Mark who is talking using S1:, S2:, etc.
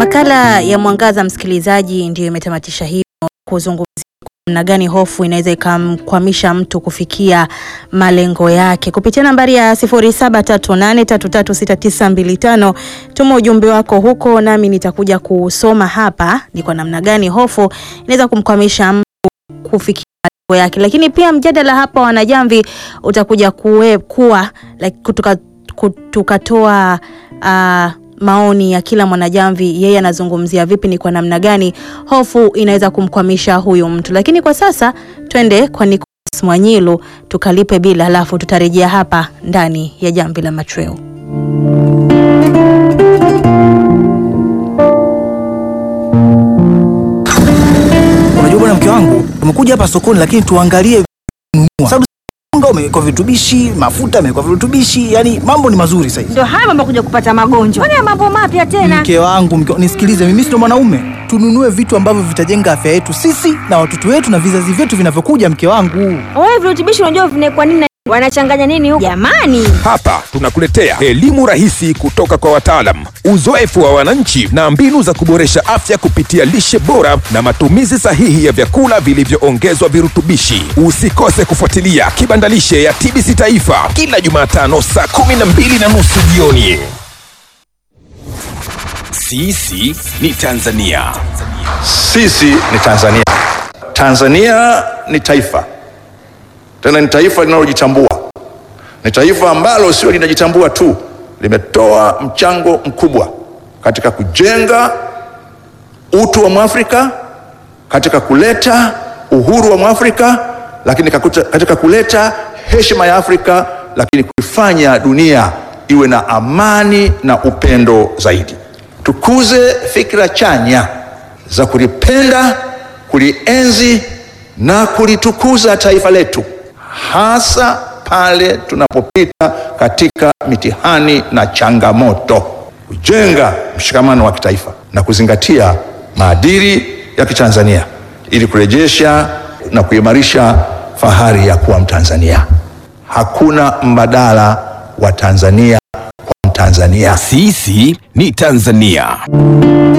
S1: Makala ya Mwangaza, msikilizaji, ndiyo imetamatisha hivyo kuzungumzia namna gani hofu inaweza ikamkwamisha mtu kufikia malengo yake. Kupitia nambari ya 0738336925 tuma ujumbe wako huko, nami nitakuja kusoma hapa ni kwa namna gani hofu inaweza kumkwamisha mtu kufikia malengo yake. Lakini pia mjadala hapa wanajamvi utakuja kuwe, kuwa like, kutuka, tukatoa uh, maoni ya kila mwanajamvi, yeye anazungumzia vipi, ni kwa namna gani hofu inaweza kumkwamisha huyu mtu. Lakini kwa sasa twende kwa Nicolas Mwanyilu tukalipe bila, halafu tutarejea hapa ndani ya jamvi la machweo.
S2: Unajua bwana, mke wangu, tumekuja hapa sokoni, lakini tuangalie sababu unga umewekwa virutubishi, mafuta yamewekwa virutubishi, yani mambo ni mazuri sasa hivi.
S3: Ndio haya mambo kuja kupata magonjwa. Kwani mambo mapya tena?
S2: Mke wangu, mke, nisikilize mimi, sio mwanaume. Tununue vitu ambavyo vitajenga afya yetu sisi na watoto wetu na vizazi vyetu vinavyokuja. Mke wangu,
S3: Wewe virutubishi unajua vinawekwa nini? na Wanachanganya nini huko? Jamani.
S4: Hapa tunakuletea elimu rahisi kutoka kwa wataalam, uzoefu wa wananchi na mbinu za kuboresha afya kupitia lishe bora na matumizi sahihi ya vyakula vilivyoongezwa virutubishi. Usikose kufuatilia Kibandalishe ya TBC Taifa kila Jumatano saa kumi na mbili na nusu jioni. Sisi ni Tanzania.
S5: Sisi ni Tanzania. Tanzania ni taifa, tena ni taifa linalojitambua. Ni taifa ambalo sio linajitambua tu, limetoa mchango mkubwa katika kujenga utu wa Mwafrika, katika kuleta uhuru wa Mwafrika, lakini kakuta- katika kuleta heshima ya Afrika, lakini kuifanya dunia iwe na amani na upendo zaidi. Tukuze fikra chanya za kulipenda, kulienzi na kulitukuza taifa letu, hasa pale tunapopita katika mitihani na changamoto, kujenga mshikamano wa kitaifa na kuzingatia maadili ya Kitanzania ili kurejesha na kuimarisha fahari ya kuwa Mtanzania. Hakuna mbadala wa Tanzania kwa Mtanzania.
S4: Sisi ni Tanzania.